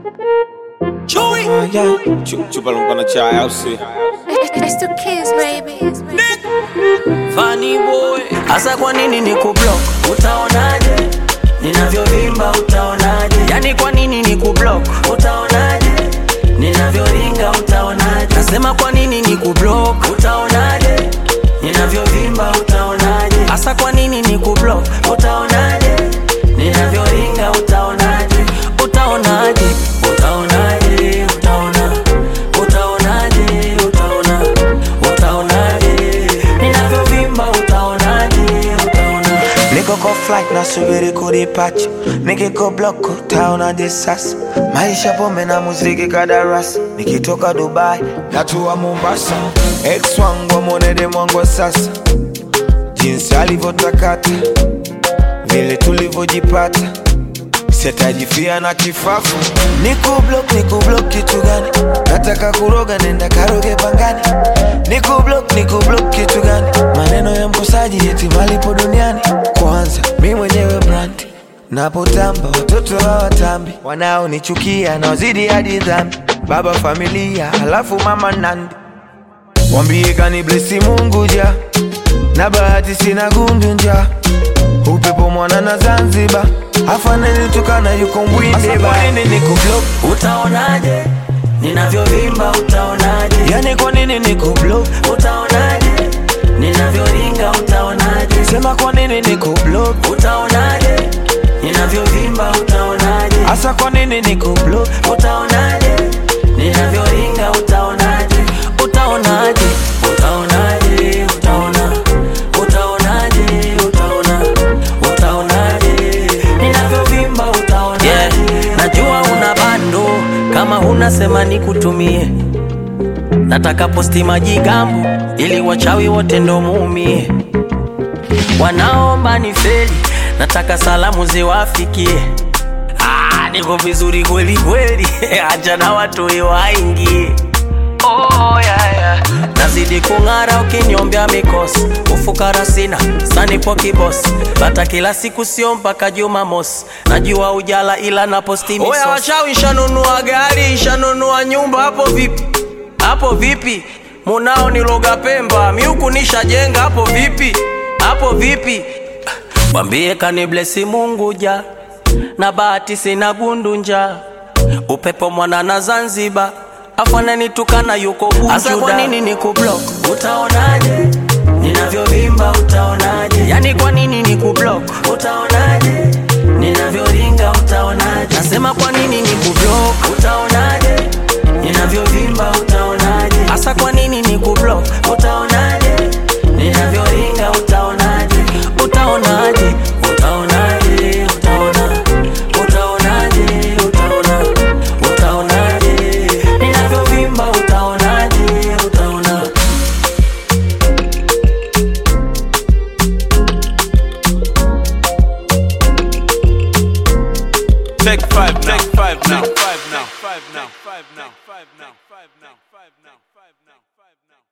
Chewy. Ah, yeah. Chu- Chupa lumpana chai au si? It's the kids, baby. Funny boy. Asa kwa nini ni kublock? Utaonaje? Ninavyovimba utaonaje? Yani kwa nini ni kublock? Utaonaje? Ninavyoringa utaonaje? Nasema kwa nini ni kublock? Utaonaje? Ninavyovimba utaonaje? Asa kwa nini ni kublock? Utaonaje? Ninavyoringa utaonaje? Utaonaje? Utaonaje? Utaona. Utaonaje? Utaona. Utaonaje? Ninavyovimba utaonaje? Utaona. Niko kwa flight nasubiri kudipacha, nikiko block utaonaje sasa? Maisha pombe na muziki kadarasi, nikitoka Dubai natua Mombasa. Ex wangu amwonede mwangu wa sasa, jinsi alivyotakata, vile tulivyojipata sitajifia na kifafu. Niko block, niko block kitu gani? Nataka kuroga, nenda karoge pangani. Niko block, niko block kitu gani? Maneno ya mkosaji eti malipo duniani. Kwanza mi mwenyewe brand napotamba, watoto hawatambi, wanaonichukia naozidi hadi dhambi. Baba familia, halafu mama nandi, wambie kani blesi Mungu ja na bahati sina gundu nja upepo mwana na Zanzibar afaneni tukana yuko mbwinde ba nini niko block Utaonaje? Ninavyovimba utaonaje? yani kwa nini niko block Utaonaje? Ninavyoringa utaonaje? sema kwa nini niko block Utaonaje? Ninavyovimba utaonaje? hasa kwa nini niko block Utaonaje? Ninavyoringa utaonaje? Utaonaje? Utaonaje? Utaona. Utaonaje? Utaona. Utaonaje? Ninavyovimba utaonaje? Yeah. Najua una bando kama huna sema nikutumie. Nataka posti majigambo ili wachawi wote ndo muumie. Wanaomba ni feli, nataka salamu ziwafikie. Ah, niko vizuri kweli kweli, acha na watu waingie. Oh, yeah, yeah. Nazidi kung'ara ukinyombea mikosi, ufukara sina sanipo kibosi, bata kila siku sio mpaka Jumamosi. Najua ujala ila na posti misosi. Oya wachawi, shanunua gari, shanunua nyumba, hapo vipi? Hapo vipi? Munao niloga Pemba, miuku nishajenga, hapo vipi? Hapo vipi? Mwambie kaniblesi Mungu ja na bahati sina gundunja, upepo mwana na Zanzibar afananitukana yuko Bujuda. Asa kwa nini nikublock? Utaonaje ninavyovimba? Utaonaje? Yani kwa nini nikublock? Utaonaje ninavyoringa? Utaonaje? Nasema kwa nini nikublock? Utaonaje ninavyovimba? Utaonaje? Asa kwa nini nikublock? Utaonaje ninavyoringa? Utaonaje? Utaonaje? Utaonaje? Utaona. Utaonaje? Utaona. Utaonaje? Ninavyovimba utaonaje? Utaona. Take five now. Take five now. Take five now. Take five now. Take five now.